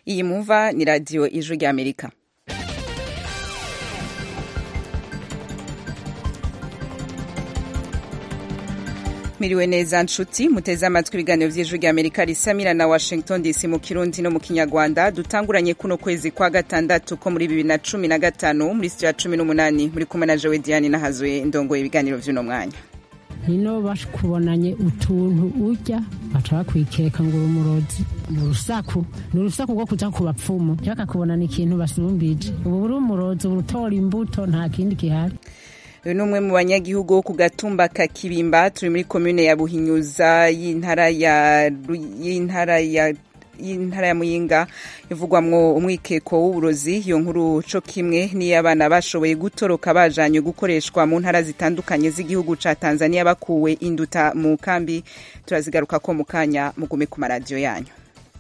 iyi mumva ni radiyo ijwi ry'amerika miriwe neza nshuti muteze amatwi ibiganiro vy'ijwi ry'amerika risamira na washington dc mu kirundi no mu kinyarwanda dutanguranye kuno kwezi kwa gatandatu ko muri bibiri na cumi na gatanu muri sitiyo ya cumi n'umunani muri kumwe na jewe diane nahazuye ndongoye ibiganiro vy'uno mwanya hino bakubonanye utuntu urya baca bakwikeka ngo uri umurozi ni urusaku ni urusaku rwo kuja ku bapfumu bakakubonana ikintu basumbije ubu uri umurozi ubu utora imbuto nta kindi gihari uyu ni umwe mu banyagihugu wo ku gatumba ka kibimba turi muri komune ya buhinyuza y'intara ya y'intara ya y'intara ya muyinga ivugwamwo umwikeko w'uburozi iyo nkuru co kimwe niyo abana bashoboye gutoroka bajanywe gukoreshwa mu ntara zitandukanye z'igihugu ca tanzania bakuwe induta mu kambi turazigaruka ko mu kanya mugume ku maradiyo yanyu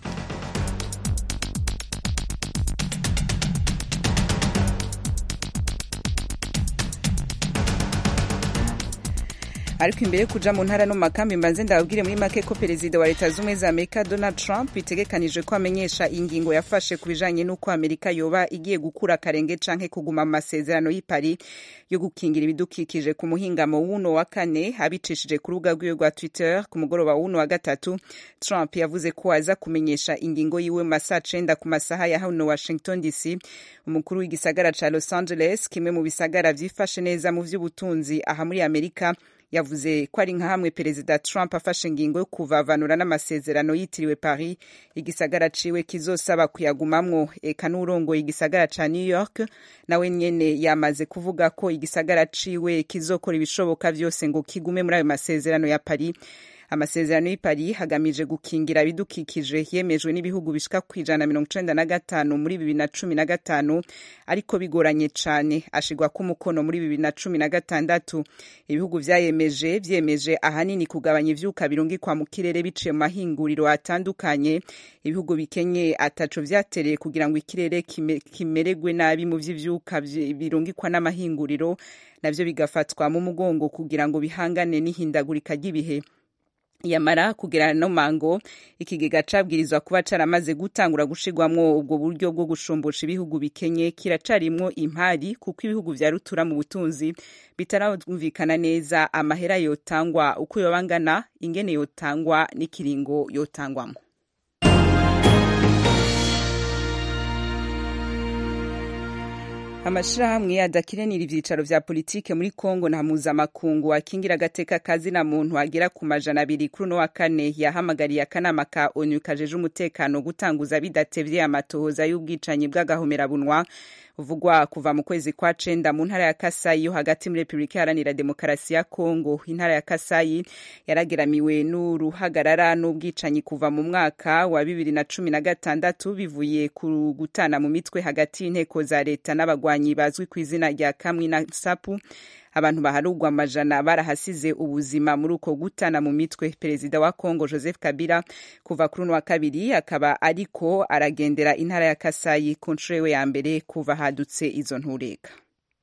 ariko imbere yo kuja mu ntara no mu makambi mbanze ndababwire muri make ko perezida wa leta z'ubumwe za amerika donald trump bitegekanijwe ko amenyesha ingingo yafashe ku bijanye n'uko amerika yoba igiye gukura akarenge canke kuguma mu masezerano y'i paris yo gukingira ibidukikije ku muhingamo w'uno wa kane abicishije ku rubuga rwiwe rwa twitter ku mugoroba w'uno wa gatatu trump yavuze ko aza kumenyesha ingingo yiwe mu masaha cenda ku masaha ya hano washington dc umukuru w'igisagara ca los angeles kimwe mu bisagara vyifashe neza mu vy'ubutunzi aha muri amerika yavuze ko ari nka hamwe perezida trump afashe ingingo yo kuvavanura n'amasezerano yitiriwe paris igisagara ciwe kizosaba kuyagumamwo eka n'urongoye igisagara ca new york nawe nyene yamaze kuvuga ko igisagara ciwe kizokora ibishoboka vyose ngo kigume muri ayo masezerano ya paris amasezerano y'i paris hagamije gukingira ibidukikije yemejwe n'ibihugu bishika ku ijana na mirongo icenda na gatanu muri bibiri na cumi na gatanu ariko bigoranye cane ashigwako umukono muri bibiri na cumi na gatandatu ibihugu vyayemeje vyemeje ahanini kugabanya ivyuka birungikwa mu kirere biciye mu mahinguriro atandukanye ibihugu bikenye ataco vyatereye kugira ngo ikirere kimererwe nabi mu vy'ivyuka birungikwa n'amahinguriro navyo bigafatwa mu mugongo kugira ngo bihangane n'ihindagurika ry'ibihe yamara kugera no mango ikigega cabwirizwa kuba caramaze gutangura gushirwamwo ubwo buryo bwo gushumbusha ibihugu bikenye kiracarimwo impari kuko ibihugu vya rutura mu butunzi bitarumvikana neza amahera yotangwa uko yoba angana ingene yotangwa n'ikiringo yotangwamo amashirahamwe adakiranira ivyicaro vya politike muri Kongo na mpuzamakungu akingira agateka kazina muntu agera ku majana abiri kuri uno wa kane yahamagariye akanama ka ONU kajeje umutekano gutanguza bidatevye amatohoza y'ubwicanyi bw'agahomerabunwa uvugwa kuva mu kwezi kwa cenda mu ntara ya Kasayi yo hagati muri Republika Iharanira Demokarasi ya Kongo intara ya Kasayi yarageramiwe n'uruhagarara n'ubwicanyi kuva mu mwaka wa bibiri na cumi na gatandatu bivuye ku gutana mu mitwe hagati y'inteko za leta n'abagwanyi bazwi ku izina rya Kamwi na Sapu abantu baharugwa amajana barahasize ubuzima muri uko gutana mu mitwe perezida wa Kongo Joseph Kabila kuva kuri uno wa kabiri akaba ariko aragendera intara ya Kasayi ku nshuro ya mbere kuva hadutse izo ntureka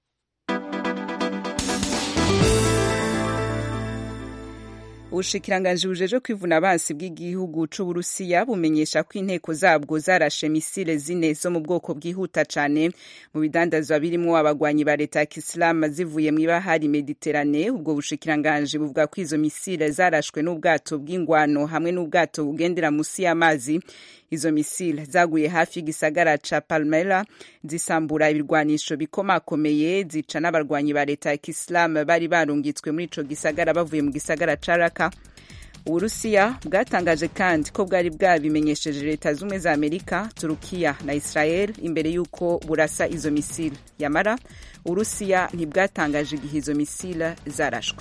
ubushikiranganji bujeje kwivuna abansi bw'igihugu c'uburusiya bumenyesha ko inteko zabwo zarashe misile zine zo mu bwoko bwihuta cane mu bidandazwa birimwo abagwanyi ba leta ya kisilamu zivuye mw'ibahari mediterane ubwo bushikiranganji buvuga ko izo misile zarashwe n'ubwato bw'ingwano hamwe n'ubwato bugendera musi y'amazi izo misile zaguye hafi y'igisagara ca Palmyra zisambura ibirwanisho bikomakomeye zica n'abarwanyi ba leta ya Kisilamu bari barungitswe muri ico gisagara bavuye mu gisagara ca Raqqa uburusiya bwatangaje kandi ko bwari bwabimenyesheje leta z'ubumwe za amerika turukiya na israel imbere y'uko burasa izo misile yamara uburusiya ntibwatangaje igihe izo misile zarashwe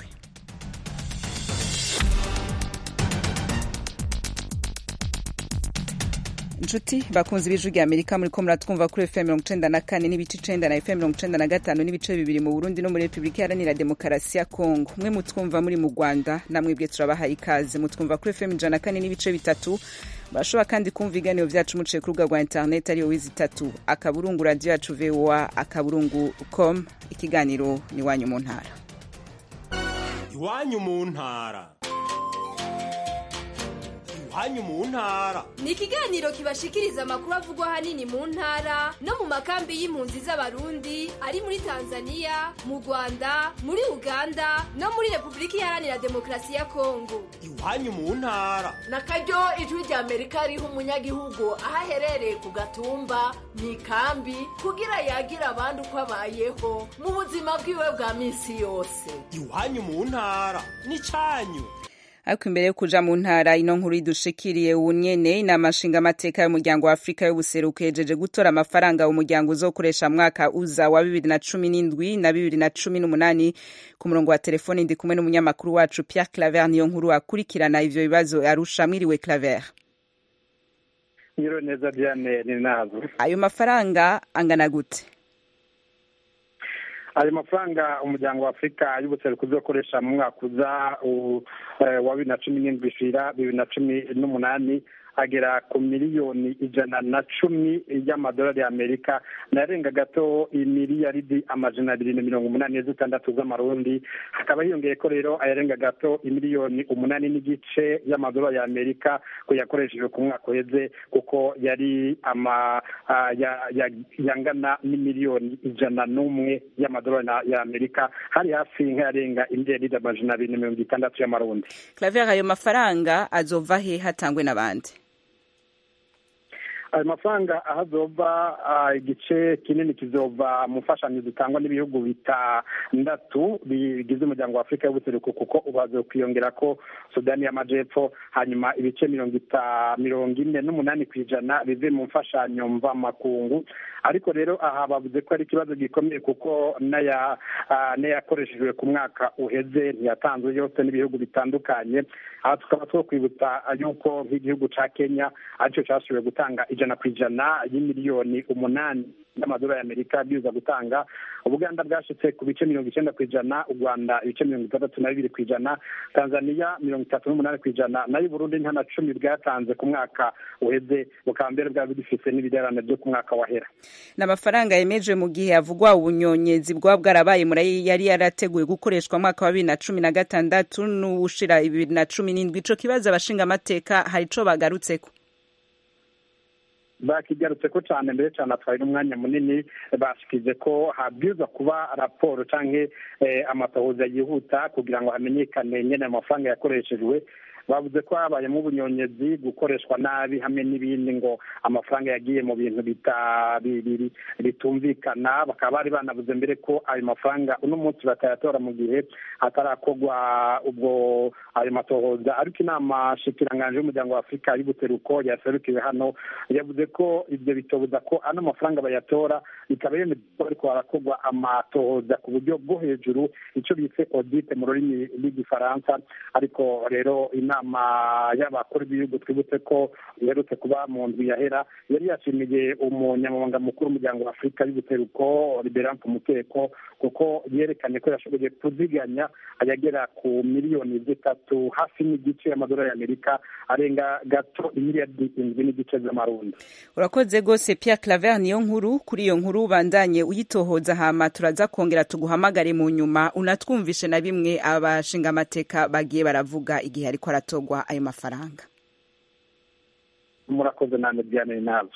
inshuti bakunze ibijwi rya amerika muri ko muratwumva kuri fm mirongo icenda na kane n'ibice icenda na fm mirongo icenda na gatanu n'ibice bibiri mu burundi no muri repubulika iharanira demokarasi ya kongo mwe mutwumva muri mu rwanda namwebwe turabahaye ikaze mutwumva kuri fm ijana na kane n'ibice bitatu barashobora kandi kumva ibiganiro vyacu muciye ku rubuga rwa interineti ariyo wizi itatu akaburungu radiyo yacu voa akaburungu com ikiganiro ni iwanyu mu ntara iwanyu mu ntara iwanyu mu ntara ni ikiganiro kibashikiriza amakuru avugwa ahanini mu ntara no mu makambi y'impunzi z'abarundi ari muri tanzania mu rwanda muri uganda no muri repubulika iharanira demokarasi ya kongo iwanyu mu ntara na karyo ijwi rya amerika riha umunyagihugu aho aherereye ku gatumba mu ikambi kugira yagira abandi uko abayeho mu buzima bwiwe bwa minsi yose iwanyu mu ntara n'icyanyu ariko imbere yo kuja mu ntara ino nkuru idushikiriye ubu nyene inama nshingamateka y'umuryango wa afurika y'ubuseruko yejeje gutora amafaranga umuryango uzokoresha mwaka uza wa bibiri na cumi n'indwi na bibiri na cumi n'umunani ku murongo wa telefoni ndi kumwe n'umunyamakuru wacu pierre claver niyo nkuru akurikirana ivyo bibazo arusha mwiriwe claver nyiro neza diane ni nazo ayo mafaranga angana gute ayo mafaranga umuryango wa afurika y'ubuseruko uzokoresha mu mwaka uza wa bibiri na cumi n'indwi ishira bibiri na cumi n'umunani agera ku miliyoni ijana na cumi y'amadolari y'amerika narenga gato imiliyaridi amajana abiri na mirongo umunani zitandatu z'amarundi hakaba hiyongeye ko rero ayarenga gato imiliyoni umunani n'igice y'amadolari y'amerika ko yakoreshejwe ku mwaka uheze kuko yari ama yangana n'imiliyoni ijana n'umwe y'amadolari y'amerika hari hafi nk'ayarenga imiliyaridi amajana abiri na mirongo itandatu y'amarundi claver ayo mafaranga azova he hatangwe n'abandi ayo mafaranga aho azova igice kinini kizova mu mfashanyo zitangwa n'ibihugu bitandatu bigize umuryango wa afurika y'ubuseruko kuko ubu hazokwiyongera ko sudani y'amajepfo hanyuma ibice mirongo mirongo ine n'umunani ku ijana bive mu mfashanyo mvamakungu ariko rero aha bavuze ko ari ikibazo gikomeye kuko n'ayakoreshejwe ku mwaka uheze ntiyatanzwe yose n'ibihugu bitandukanye aha tukaba two kwibutsa yuko nk'igihugu cya kenya aricyo cyashoboye gutanga ijana ku ijana y'imiliyoni umunani y'amadolari y'amerika bwiza gutanga ubuganda bwashyitse ku bice mirongo icyenda ku ijana u rwanda ibice mirongo itandatu na bibiri ku ijana tanzania mirongo itatu n'umunani ku ijana nayo uburundi nta na cumi bwatanze ku mwaka uheze bukaba mbere bwaba bugifite n'ibidarane byo ku mwaka wahera ni amafaranga yemeje mu gihe havugwa ubunyonyezi bwaba bwarabaye muri yari yarateguwe gukoreshwa mwaka wa bibiri na cumi na gatandatu n'uwushira bibiri na cumi n'indwi ico kibazo abashingamateka hari ico bagarutseko bakigarutse ko cyane mbere cyane atwaye n'umwanya munini bashyikize ko habwirizwa kuba raporo cyangwa amatohoza yihuta kugira ngo hamenyekane nyine amafaranga yakoreshejwe bavuze ko habayemo ubunyonyezi gukoreshwa nabi hamwe n'ibindi ngo amafaranga yagiye mu bintu bitumvikana bakaba bari banavuze mbere ko ayo mafaranga uno munsi batayatora mu gihe hatarakorwa ubwo ayo matohoza ariko inama shikiranganje y'umuryango wa afurika y'ubuseruko yaserukiwe hano yavuze ko ibyo bitobuza ko ano mafaranga bayatora bikaba yemeza ko ariko harakorwa amatohoza ku buryo bwo hejuru icyo bise audite mu rurimi rw'igifaransa ariko rero inama y'abakuru b'ibihugu twibutse ko iherutse kuba mu ndwi yahera yari yashimiye umunyamabanga mukuru w'umuryango wa afurika y'ubuseruko liberance mukeko kuko yerekanye ko yashoboye kuziganya ayagera ku miliyoni zitatu hafi n'igice y'amadolari y'amerika arenga gato imiliyardi indwi n'igice z'amarundi urakoze rwose Pierre claver niyo nkuru kuri iyo nkuru ubandanye uyitohoza hama turaza kongera tuguhamagare mu nyuma unatwumvishe na bimwe abashingamateka bagiye baravuga igihe ariko aratogwa ayo mafaranga murakoze namwe diane nazo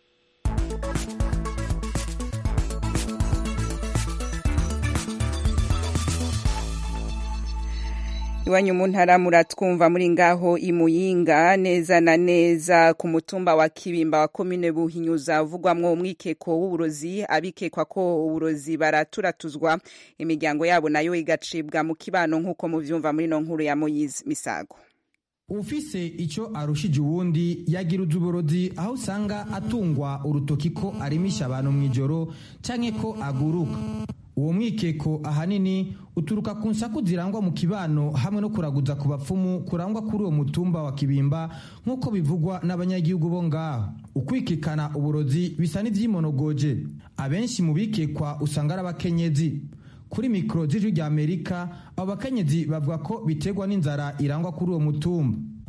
iwanyu mu ntara muratwumva muri ngaho imuyinga neza na neza ku mutumba wa kibimba wa komine buhinyuza uvugwamwo umwikeko w'uburozi abikekwa ko uburozi baraturatuzwa imiryango yabo nayo igacibwa mu kibano nk'uko muvyumva muri no nkuru ya moyizi misago ufise ico arushije uwundi yagira uburozi aho usanga atungwa urutoki ko arimisha abantu mw'ijoro canke ko aguruka uwo mwikeko ahanini uturuka ku nsaku zirangwa mu kibano hamwe no kuraguza ku bapfumu kurangwa kuri uwo mutumba wa kibimba nk'uko bivugwa n'abanyagihugu bo ngaho ukwikekana uburozi bisa n'ivyimonogoje abenshi mu bikekwa usanga ari abakenyezi kuri mikoro z'ijwi rya amerika abo bakenyezi bavuga ko biterwa n'inzara irangwa kuri uwo mutumba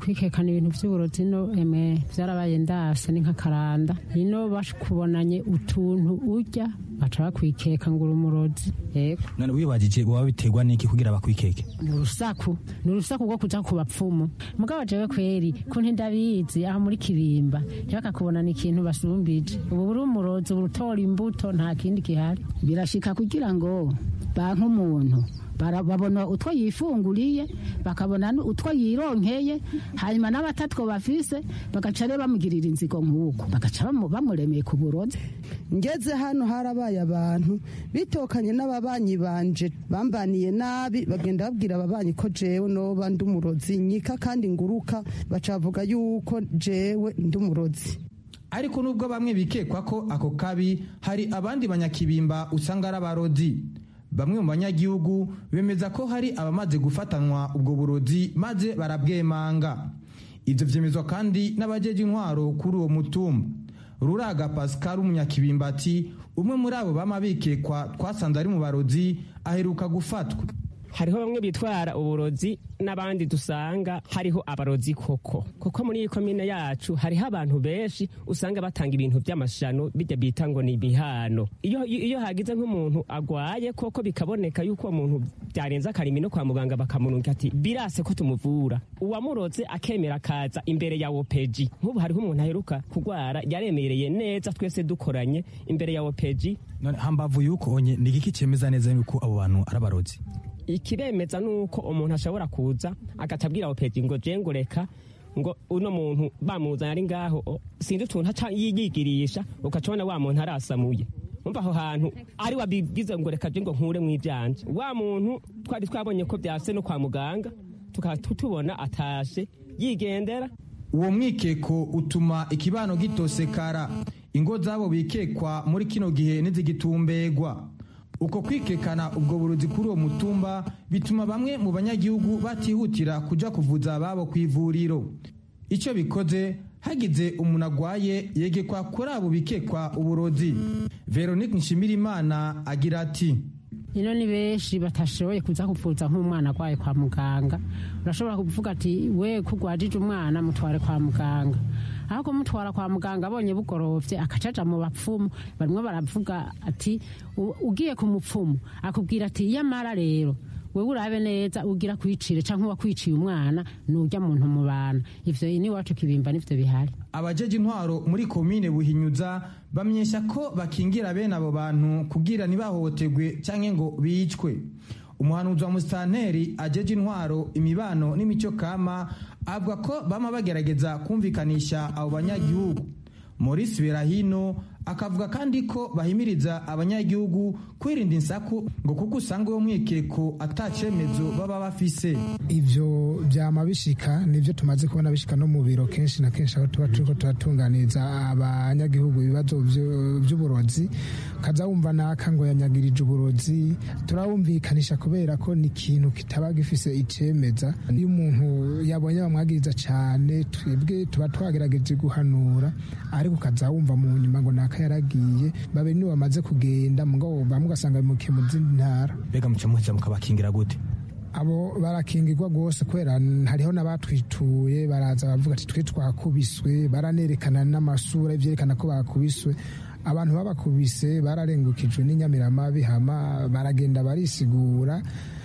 kwikekana ibintu by'uburozi no emwe byarabaye ndase ni nk'akaranda ino bakubonanye utuntu urya baca bakwikeka ngo uri umurozi yego none wibagije waba biterwa n'iki kugira bakwikeke ni urusaku ni urusaku rwo kuja ku bapfumu mugabo jewe kweri ko ntindabizi aho muri kibimba ntibakakubonana ikintu basumbije ubu buri umurozi ubu utora imbuto nta kindi gihari birashika kugira ngo banke umuntu babona utwo yifunguriye bakabona utwo yironkeye hanyuma n'abatatwo bafise bagaca rero bamugirira inzigo nk'uko bagaca bamuremeye ku burozi ngeze hano harabaye abantu bitokanye n'ababanyi banje bambaniye nabi bagenda babwira ababanyi ko jewe noba ndi umurozi nyika kandi nguruka bacavuga yuko jewe ndi umurozi ariko nubwo bamwe bikekwa ko ako kabi hari abandi banyakibimba usanga ari abarozi bamwe mu banyagihugu bemeza ko hari abamaze gufatanwa ubwo burozi maze barabwemanga ibyo byemezwa kandi n'abajeje intwaro kuri uwo mutumba ruraga pascal umunyakibimba ati umwe muri abo bama bikekwa twasanze ari mu barozi aheruka gufatwa hariho bamwe bitwara uburozi n'abandi dusanga hariho abarozi koko kuko muri iyi komine yacu hariho abantu benshi usanga batanga ibintu by'amashano bijya bita ngo ni ibihano iyo, iyo hagize nk'umuntu agwaye koko bikaboneka yuko uwo muntu byarenze akarimi no kwa muganga bakamununga ati birase ko tumuvura uwamuroze akemera akaza imbere ya wopeji nk'ubu hariho umuntu aheruka kugwara yaremereye neza twese dukoranye imbere ya wopeji hambavu yuko onye ni igiki cyemeza neza yuko abo bantu ari abarozi ikiremeza nuko umuntu ashobora kuza agatabwira opeti ngo jengureka ngo uno muntu bamuzanye ari ngaho sinzi utuntu aca yigigirisha ukacabona wa muntu arasamuye umva aho hantu ari wabigize ngo reka je ngo nkure mu ivyanje wa muntu twari twabonye ko byase no kwa muganga tukaba tutubona atashe yigendera uwo mwikeko utuma ikibano gitosekara ingo zabo bikekwa muri kino gihe nizigitumbegwa uko kwikekana ubwo burozi kuri uwo mutumba bituma bamwe mu banyagihugu batihutira kuja kuvuza ababo ku ivuriro icyo bikoze hagize umuntu agwaye yegekwa kuri abo bikekwa uburozi veronique nshimirimana agira ati ino ni benshi batashoboye kuza kuvuza nk'umwana arwaye kwa muganga urashobora kuvuga ati we kugwajije umwana mutware kwa muganga aho kumutwara kwa muganga abonye bugorovye akacaja mu bapfumu barimwo baravuga ati ugiye ku mupfumu akubwira ati iyamara rero wewe urabe neza ugira kwicire canke wakwiciye umwana nurya muntu mu bana ivyo ni wacu kibimba nivyo bihari abajeje intwaro muri komine buhinyuza bamenyesha ko bakingira bene abo bantu kugira ntibahohoterwe canke ngo bicwe umuhanuzi wa musitanteri ajeje intwaro imibano n'imico kama avuga ko bama bagerageza kumvikanisha abo banyagihugu Maurice Berahino akavuga kandi ko bahimiriza abanyagihugu kwirinda insaku ngo kuko usanga uwo mwikeko atacemezo baba bafise ivyo vyama bishika nivyo tumaze kubona bishika no mu biro kenshi na kenshi aho tuba turiko turatunganiza abanyagihugu ibibazo vy'uburozi kaza wumva naka ngo yanyagirije uburozi turabumvikanisha kubera ko ni ikintu kitaba gifise icemeza iyo umuntu yabonye bamwagiriza cane twebwe tuba twagerageje guhanura ariko ukaza wumva mu nyuma ngo naka yaragiye babe niwe bamaze kugenda mugabo bamwe ugasanga bimukiye mu zindi ntara mbega muca muheza mukabakingira gute abo barakingirwa rwose kubera hariho n'abatwituye baraza bavuga ati twe twakubiswe baranerekana n'amasura byerekana ko bakubiswe abantu babakubise bararengukijwe n'inyamiramabi hama baragenda barisigura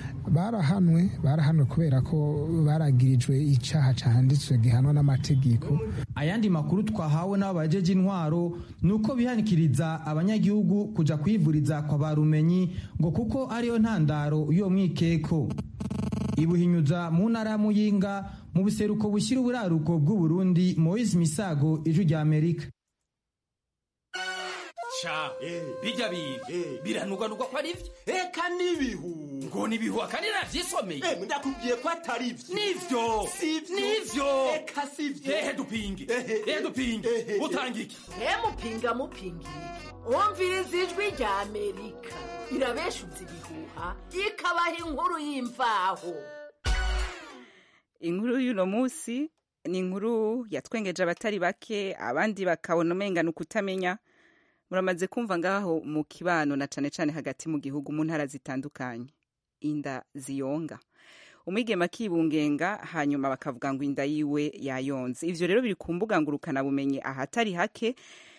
barahanwe barahanwe kubera ko baragirijwe icyaha cyanditswe gihanwa n'amategeko ayandi makuru twahawe n'abo bajeje intwaro ni uko bihanikiriza abanyagihugu kuja kwivuriza kwa barumenyi ngo kuko ariyo ntandaro y'uwo mwikeko ibuhinyuza mu ntara ya muyinga mu buseruko bushyira uburaruko bw'uburundi moise misago ijwi rya amerika sha bijya bintu biranugwanugwa ko ari byo eka n'ibihu ngo nibihu akandi navyisomeye ndakubwiye ko atari byo nivyo nivyo eka sivyo ehe dupinge ehe dupinge utanga iki he mupinga mupingira iki wumviriza ijwi rya amerika irabeshuza ibihuha ikabaha inkuru y'imvaho inkuru y'uno munsi ni inkuru yatwengeje abatari bake abandi bakabona umenga ni ukutamenya muramaze kumva ngaho mu kibano na cane cane hagati mu gihugu mu ntara zitandukanye inda ziyonga umwigema akibungenga hanyuma bakavuga ngo inda yiwe yayonze ivyo rero biri ku mbuga ngurukana bumenyi ahatari hake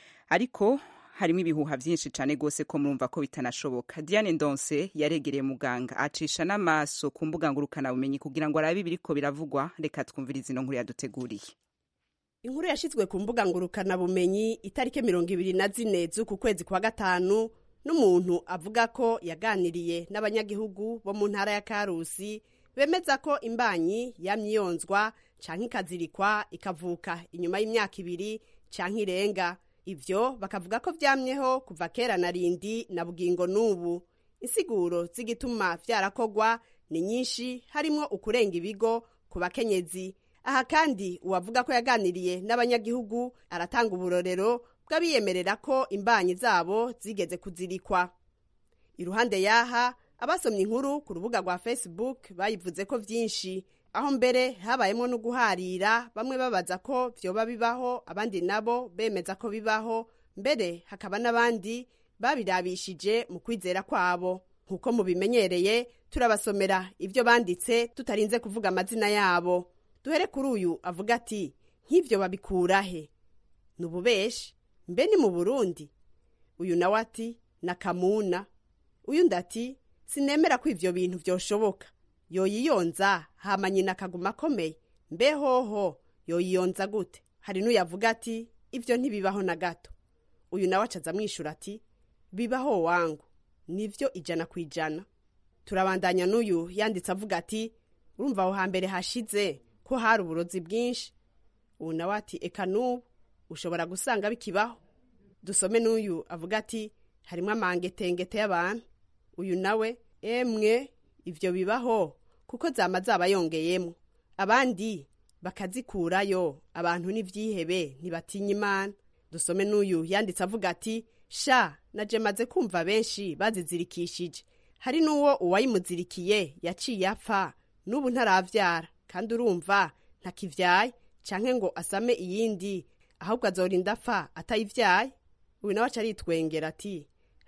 ariko harimo ibihuha byinshi cyane rwose ko murumva ko bitanashoboka diane ndonse yaregereye muganga acisha n'amaso ku mbuga ngurukana bumenyi kugira ngo arabe ibiriko biravugwa reka twumvirize ino nkuru yaduteguriye inkuru yashyizwe ku mbuga ngurukanabumenyi itariki mirongo ibiri na zine z'uku kwezi kwa gatanu n'umuntu avuga ko yaganiriye n'abanyagihugu bo mu ntara ya karusi bemeza ko imbanyi yamyiyonzwa canke ikazirikwa ikavuka inyuma y'imyaka ibiri canke irenga ivyo bakavuga ko vyamyeho kuva kera na rindi na bugingo n'ubu insiguro z'igituma vyarakogwa ni nyinshi harimwo ukurenga ibigo ku bakenyezi aha kandi uwavuga ko yaganiriye n'abanyagihugu aratanga uburorero bw'abiyemerera ko imbanyi zabo zigeze kuzirikwa iruhande y'aha abasomye inkuru ku rubuga rwa facebook bayivuze ko vyinshi aho mbere habayemo no guharira bamwe babaza ko vyoba bibaho abandi nabo bemeza ko bibaho mbere hakaba n'abandi babirabishije mu kwizera kwabo nk'uko mubimenyereye turabasomera ivyo banditse tutarinze kuvuga amazina yabo duhere kuri uyu avuga ati nk'ivyo babikurahe ni ububeshi mbe ni mu burundi uyu nawe ati na kamuna uyu ndati sinemera ko ivyo bintu vyoshoboka yoyiyonza hama nyina akaguma akomeye mbe hoho yoyiyonza gute hari n'uyavuga ati ivyo ntibibaho na gato uyu nawe acaza amwishura ati bibaho wangu nivyo ijana ku ijana turabandanya n'uyu yanditse avuga ati urumva aho hambere hashize ko hari uburozi bwinshi ubu nawe ati eka n'ubu ushobora gusanga bikibaho dusome n'uyu avuga ati harimo amangetengete y'abantu uyu nawe emwe ivyo bibaho kuko zama zaba yongeyemo abandi bakazikurayo abantu n'ivyihebe ntibatinya imana dusome n'uyu yanditse avuga ati sha naje maze kumva benshi bazizirikishije hari n'uwo uwayimuzirikiye yaciye apfa n'ubu ntaravyara kandi urumva ntakivyaye canke ngo asame iyindi ahubwo azorinda apfa atayivyaye uyu nawe aca aritwengera ati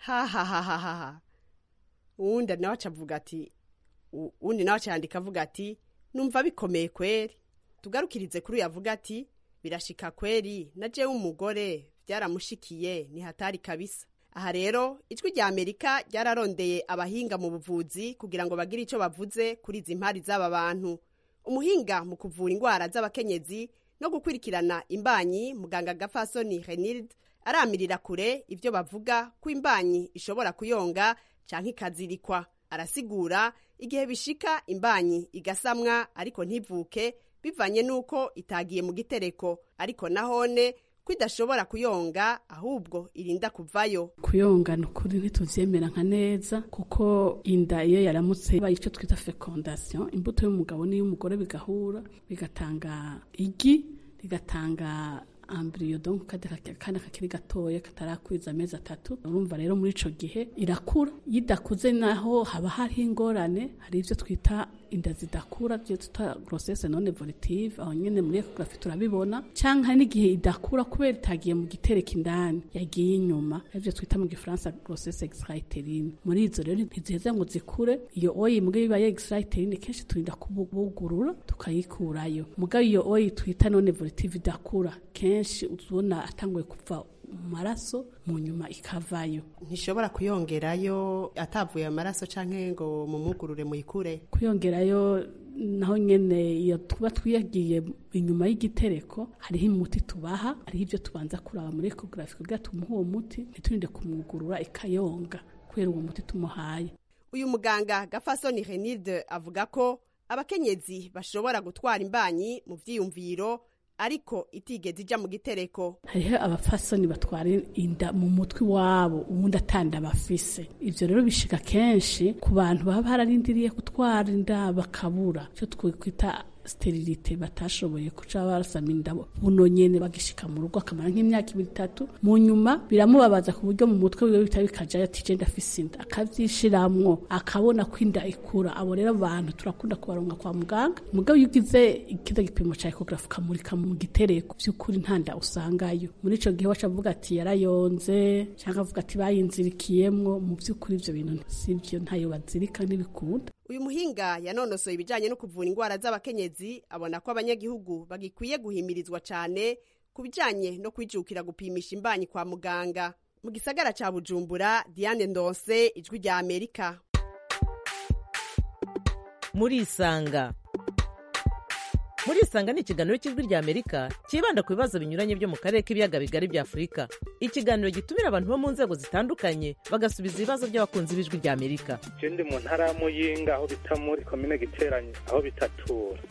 hahahahaha uwundi nawe aca avuga ati uwundi nawe aca yandika avuga ati numva bikomeye kweri tugarukirize kuri uyu avuga ati birashika kweri na jewe umugore byaramushikiye ni hatari kabisa aha rero ijwi rya amerika ryararondeye abahinga mu buvuzi kugira ngo bagire icyo bavuze kuri izi mpari z'aba bantu umuhinga mu kuvura indwara z'abakenyezi no gukurikirana imbanyi muganga gafasoni renilde aramirira kure ibyo bavuga ko imbanyi ishobora kuyonga cyangwa ikazirikwa arasigura igihe bishika imbanyi igasamwa ariko ntivuke bivanye n'uko itagiye mu gitereko ariko nahone ko idashobora kuyonga ahubwo irinda kuvayo kuyonga ni ukuri ntituvyemera nka neza kuko inda iyo yaramutse ibaye icyo twita fecondation imbuto y'umugabo n'iy'umugore bigahura bigatanga igi rigatanga ambiriyo donc kandi kakiri gatoya katarakwiza amezi atatu urumva rero muri ico gihe irakura iyo idakuze naho haba hariho ingorane hari ivyo twita inda zidakura byo twita grossesse non evolutive aho nyene muri ecography turabibona canke hari n'igihe idakura kubera itagiye mu gitereko indani yagiye inyuma ivyo twita mu gifaransa grossesse extraiterine muri izo rero ntiziheza ngo zikure iyo oyi mbwa bibaye extraiterine kenshi turinda kubugurura tukayikurayo mugabo iyo oyi twita non evolutive idakura kenshi uzubona atanguye kuva mu maraso mu nyuma ikavayo ntishobora kuyongerayo atavuye amaraso canke ngo mumugurure muyikure kuyongerayo naho nyene iyo tuba twiyagiye inyuma y'igitereko hariho umuti tubaha hariho ibyo tubanza kuraba muri ecography kugira tumuhe uwo muti ntiturinde kumwugurura ikayonga kubera uwo muti tumuhaye uyu muganga gafasoni renilde avuga ko abakenyezi bashobora gutwara imbanyi mu vyiyumviro ariko itigeze ija mu gitereko hariho abafasoni batwara inda mu mutwe wabo ubundi atanda bafise ivyo rero bishika kenshi ku bantu baba bararindiriye gutwara inda bakabura icyo twikwita sterilite batashoboye kuca barasama inda buno nyene bagishika mu rugo akamara nk'imyaka ibiri itatu mu nyuma biramubabaza ku buryo mu mutwe wiwe bita bikajayo ati je ndafise inda akavyishiramwo akabona ko inda ikura abo rero abantu turakunda kubaronga kwa muganga mugabo iyo ugize ikiza gipimo ca ecographe ukamurika mu gitereko vy'ukuri nta nda usangayo muri ico gihe waca avuga ati yarayonze canke avuga ati bayinzirikiyemwo mu vy'ukuri ivyo bintu sivyo ntayo bazirika ntibikunda uyu muhinga yanonosoye ibijyanye no kuvura indwara z'abakenyezi abona ko abanyagihugu bagikwiye guhimirizwa cyane ku bijyanye no kwijukira gupimisha imbanyi kwa muganga mu gisagara cya bujumbura diane ndonse ijwi rya amerika murisanga murisanga ni ikiganiro cy'ijwi rya amerika cyibanda ku bibazo binyuranye byo mu karere k'ibiyaga bigari bya afurika ikiganiro gitumira abantu bo mu nzego zitandukanye bagasubiza ibibazo by'abakunzi b'ijwi rya amerika je ndi mu ntara ya muyinga aho bita muri komine giteranye aho bitatura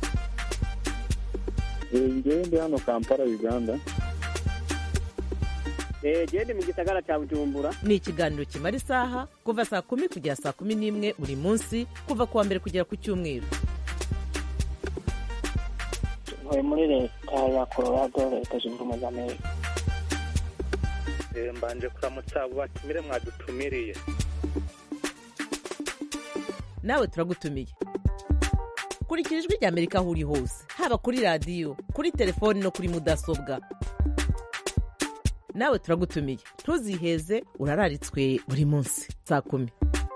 ngewe ndi hano kampala uganda gende mu gisagara cya bujumbura ni ikiganiro kimara isaha kuva saa kumi kugera saa kumi n'imwe buri munsi kuva ku wa mbere kugera ku cyumweru ntuye muri leta ya colorado leta zunze ubumwe za amerika Eh, mbanje kuramutsa abo batumire mwadutumiriye nawe turagutumiye kurikira ijwi rya amerika aho uri hose haba kuri radiyo kuri telefoni no kuri mudasobwa nawe turagutumiye ntuziheze urararitswe buri munsi saa kumi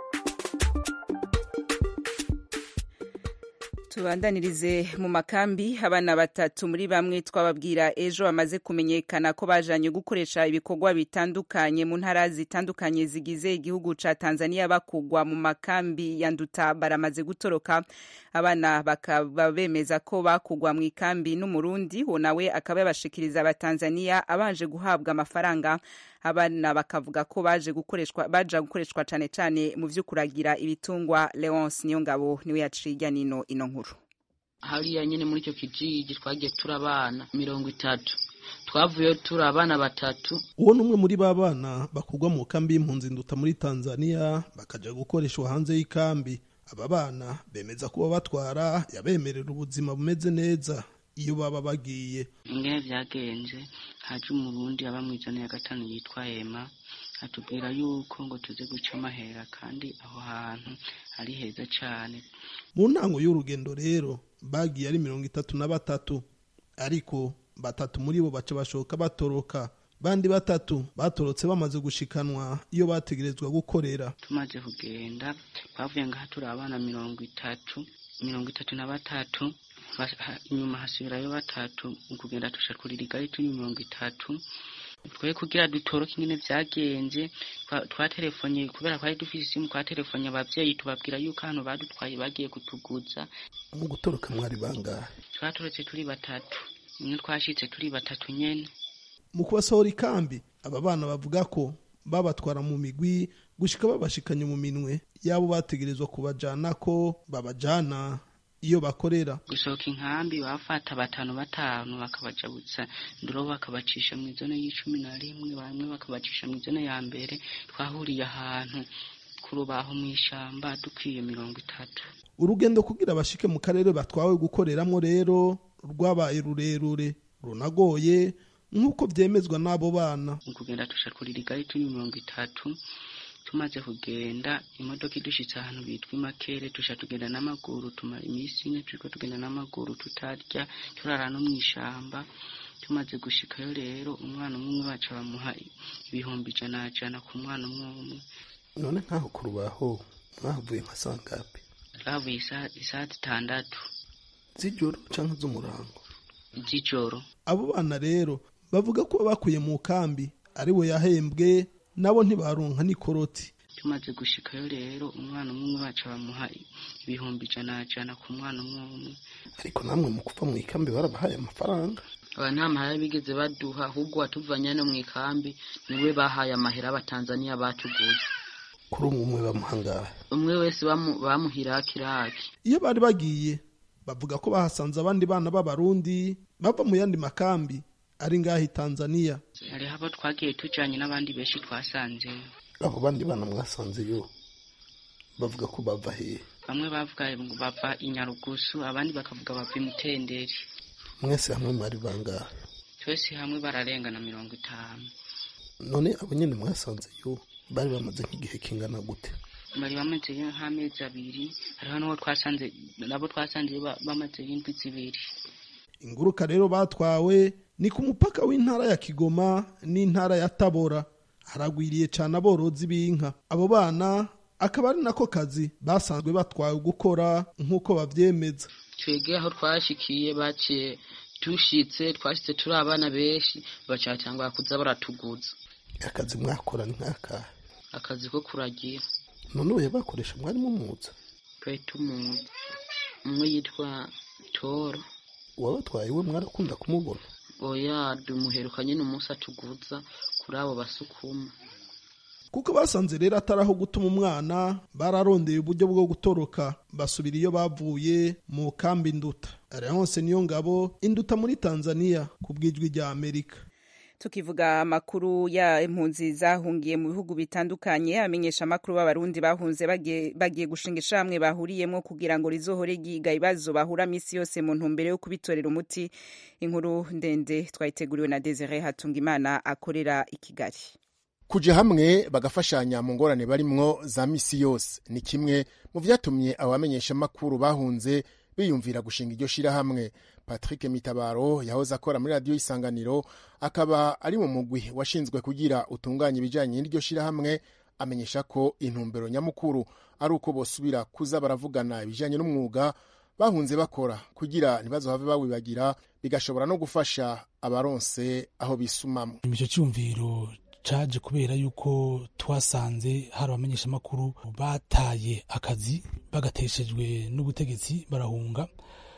tubandanirize mu makambi abana batatu muri bamwe twababwira ejo bamaze kumenyekana ko bajanye gukoresha ibikorwa bitandukanye mu ntara zitandukanye zigize igihugu ca Tanzania bakugwa mu makambi ya Nduta baramaze gutoroka abana bakaba bemeza ko bakugwa mu ikambi n'umurundi wo nawe akaba yabashikiriza abatanzania abanje guhabwa amafaranga abana bakavuga ko baje gukoreshwa baja gukoreshwa cane cane mu vyo kuragira ibitungwa Leonce Niyongabo niwe yaciye ijya nino ino nkuru hariya nyine muri icyo kijiji twagiye turi abana mirongo itatu twavuyeyo turi abana batatu uwo ni umwe muri ba bana bakugwa mu kambi y'impunzi nduta muri tanzania bakaja gukoreshwa hanze y'ikambi aba bana bemeza kuba batwara yabemerera ubuzima bumeze neza iyo baba bagiye ingene vyagenze haje umurundi aba mw'ijana ya gatanu yitwa ema atubwira yuko ngo tuze guca amahera kandi aho hantu ari heza cane mu ntango y'urugendo rero bagiye ari mirongo itatu na batatu ariko batatu muri bo baca bashoka batoroka bandi batatu batorotse bamaze gushikanwa iyo bategerezwa gukorera tumaze kugenda twavuye ngaha turi abana mirongo itatu mirongo itatu na batatu Bas- ha- inyuma hasubirayo batatu mu kugenda tushakurira igari turi mirongo itatu twe kugira dutoroke ingene vyagenze twa- twatelefonye kubera twari dufise isimu twatelefonye abavyeyi tubabwira yuko hano badutwaye bagiye kutuguza mu gutoroka mwari bangahe twatorotse turi batatu imwe twashitse turi batatu nyene mu kubasohora ikambi aba bana bavuga ko babatwara mu migwi gushika babashikanye mu minwe yabo bategerezwa kubajana ko babajana iyo bakorera gusohoka inkambi bafata batanu batanu bakabajabutsa nduro bakabacisha mu izone y'icumi na rimwe bamwe bakabacisha mu izone ya mbere twahuriye ahantu ku rubaho mu ishamba dukwiye mirongo itatu urugendo kugira bashike mu karere batwawe gukoreramwo rero rwabaye rurerure runagoye nk'uko vyemezwa n'abo bana mu kugenda tushakurira igari turi mirongo itatu tumaze kugenda imodoka idushitse ahantu bitwa imakere tusha tugenda n'amaguru tumara iminsi ine turiko tugenda n'amaguru tutarya turara no mw'ishamba tumaze gushikayo rero umwana umwe umwe baca bamuha ibihumbi ijana jana ku mwana umwe umwe none nk'aho ku rubaho mwahavuye nka sangapi twavuye isa- isaha zitandatu z'ijoro canke z'umurango z'ijoro abo bana rero bavuga ko bakuye mu kambi ari we yahembwe nabo ntibaronka n'ikoroti tumaze gushikayo rero umwana umwe umwe baca bamuha ibihumbi ijana jana ku mwana umwe umwe ariko namwe mu kuva mu ikambi barabahaye amafaranga aba nta mahera bigeze baduha ahubwo watuvanye no mu ikambi niwe bahaye amahera abatanzaniya batuguze kuri umwe umwe bamuhangahe umwe wese bamu- bamuhira kiraki iyo bari bagiye bavuga ko bahasanze abandi bana b'abarundi bava mu yandi makambi ari ngaho i tanzaniya hariho abo twagiye tujanye n'abandi benshi twasanzeyo abo bandi bana mwasanzeyo bavuga ko bava hehe bamwe bavuga ngo bava i nyarugusu abandi bakavuga bava i mutenderi mwese hamwe mwari bangahe twese hamwe bararengana mirongo itanu none abo nyene mwasanzeyo bari bamaze nk'igihe kingana gute bari bamazeyo nk'amezi abiri hariho n'uwo twasanze nabo twasanzeyo ba- bamazeyo indwi zibiri inguruka rero batwawe ni ku mupaka w'intara ya kigoma n'intara ya tabora haragwiriye cane aborozi b'inka abo bana akaba ari nako kazi basanzwe batwawe gukora nk'uko bavyemeza twebwe aho twashikiye baciye dushitse twashitse turi abana benshi baca batangura kuza baratuguza akazi mwakora ni nk'akahe akazi ko kuragira none ubu bakoresha mwari mumuza twari tumuzi umwe yitwa toro uwabatwaye we mwarakunda kumubona oya dumuherukanye n'umunsi atuguza kuri abo basukuma kuko basanze rero atari aho gutuma umwana bararondeye uburyo bwo gutoroka basubira iyo bavuye mu kambi induta leonce niyo ngabo induta muri tanzania ku bw'ijwi rya amerika tukivuga amakuru ya impunzi zahungiye mu bihugu bitandukanye amenyesha amakuru b'abarundi bahunze bagiye, bagiye gushinga ishamwe bahuriyemo kugira ngo rizohore ryiga ibibazo bahura misi yose mu ntumbero yo kubitorera umuti inkuru ndende twayiteguriwe na Desire Hatungimana akorera i Kigali kuja hamwe bagafashanya mu ngorane barimwo za misi yose ni kimwe mu vyatumye abamenyesha amakuru bahunze biyumvira gushinga iryo shirahamwe patrick mitabaro yahoze akora muri radiyo isanganiro akaba ari mu mugwi washinzwe kugira utunganye ibijanye n'iryo shirahamwe amenyesha ko intumbero nyamukuru ari uko bosubira kuza baravugana ibijanye n'umwuga bahunze bakora kugira ntibazohave bawibagira bigashobora no gufasha abaronse aho bisumamwo ico cyumviro caje kubera yuko twasanze hari abamenyeshamakuru bataye akazi bagateshejwe n'ubutegetsi barahunga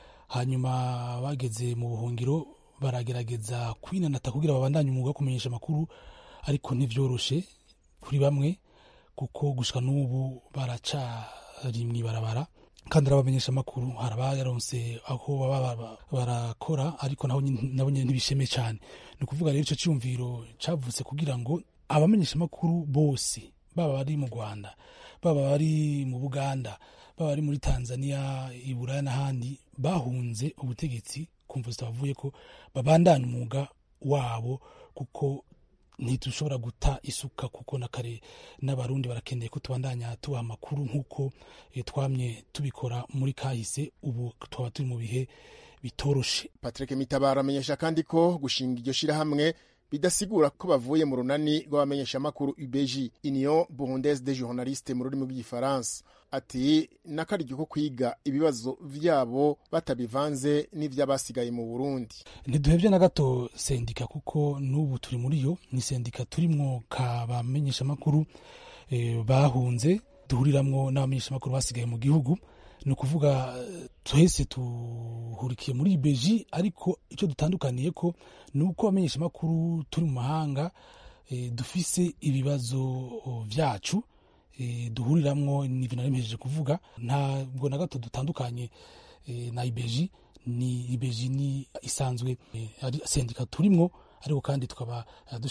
hanyuma bageze mu buhungiro baragerageza kwinanata kugira babandanye umwuga wo kumenyesha amakuru ariko ntivyoroshe kuri bamwe kuko gushika n'ubu baracari mw'ibarabara kandi ari abamenyesha amakuru hari abayaronse aho baba barakora ariko nabo nyene ntibisheme cane ni ukuvuga rero ico ciyumviro cavutse kugira ngo abamenyesha amakuru bose baba bari mu rwanda baba bari mu buganda baba bari muri tanzania iburaya n'ahandi bahunze ubutegetsi kumva zitabavuye ko babandanya umwuga wabo kuko ntidushobora guta isuka kuko na kare n'abarundi barakeneye ko tubandanya tubaha amakuru nk'uko twamye tubikora muri kahise ubu twaba turi mu bihe bitoroshe patrick mitabaro amenyesha kandi ko gushinga iryo shirahamwe bidasigura ko bavuye mu runani rw'abamenyeshamakuru UBG Union Burundaise des Journalistes mu rurimi rw'igifaransa ati n'akaryo ko kwiga ibibazo vyabo batabivanze n'ivy'abasigaye mu Burundi ntiduhevye na gato sendika kuko n'ubu turi muri yo ni sendika turimwo ka bamenyeshamakuru eh, bahunze duhuriramwo n'abamenyeshamakuru basigaye mu gihugu ni ukuvuga twese tuhurikiye muri beji ariko icyo dutandukaniye ko ni uko abamenyesha amakuru turi mu mahanga dufise ibibazo byacu duhuriramwo n'ibintu nari mpejeje kuvuga ntabwo na gato dutandukanye na ibeji ni ibeji ni isanzwe ari sendika turimwo ariko kandi tukaba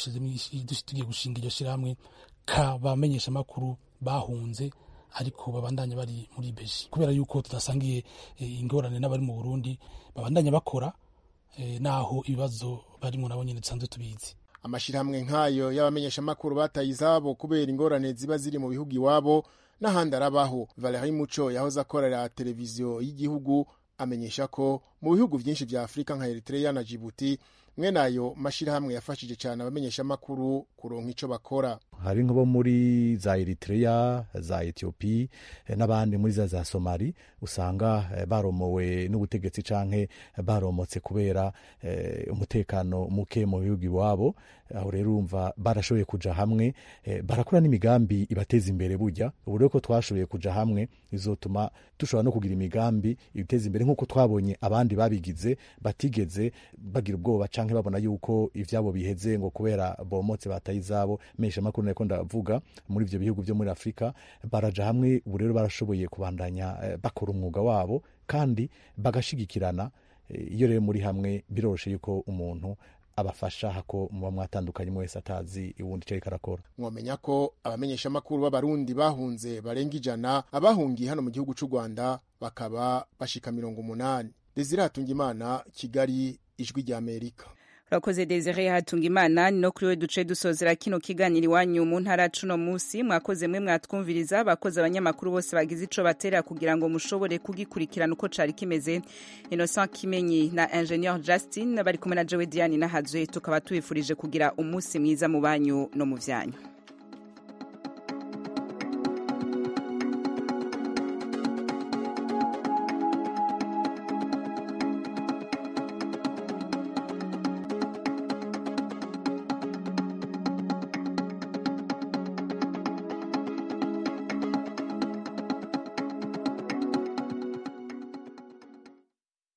tugiye gushinga iryo shyirahamwe kabamenyesha amakuru bahunze ariko babandanya bari muri beji kubera yuko tudasangiye ingorane n'abari mu burundi babandanya bakora naho ibibazo barimo nabo nyine dusanzwe tubizi amashyirahamwe nk'ayo y'abamenyeshamakuru bataye izabo kubera ingorane ziba ziri mu bihugu iwabo n'ahandi arabaho valerie muco yahoze akorera televiziyo y'igihugu amenyesha ko mu bihugu byinshi bya afurika nka eritrea na jibuti mwene ayo mashyirahamwe yafashije cyane abamenyeshamakuru kuronka icyo bakora hari nk'abo muri za eritrea za etiyopi n'abandi muri za za somali usanga baromowe n'ubutegetsi canke baromotse kubera umutekano muke mu bihugu iwabo aho rero urumva barashoboye kuja hamwe barakora n'imigambi ibateza imbere burya ubu rero ko twashoboye kuja hamwe bizotuma dushobora no kugira imigambi ibiteza imbere nk'uko twabonye abandi babigize batigeze bagira ubwoba canke babona yuko ivyabo biheze ngo kubera bomotse bataye izabo mesha makuru nariko ndavuga muri ivyo bihugu vyo muri afurika baraja hamwe ubu rero barashoboye kubandanya bakora umwuga wabo kandi bagashigikirana iyo rero muri hamwe biroroshe yuko umuntu abafasha hako muba mwatandukanye wese atazi uwundi icyo ariko arakora mwamenya ko abamenyeshamakuru b'abarundi bahunze barenga ijana abahungiye hano mu gihugu cy'u rwanda bakaba bashika mirongo umunani desire hatungimana kigali ijwi ry'amerika urakoze desire hatunga imana ni no kuri we duce dusozera kino kiganiro iwanyu mu ntara cuno munsi mwakoze mwe mwatwumviriza bakoze abanyamakuru bose bagize ico batera kugira ngo mushobore kugikurikirana uko cari kimeze innocent kimenyi na ingenieur justin bari kumwe na jowe diane nahazwe tukaba tubifurije kugira umunsi mwiza mu banyu no mu vyanyu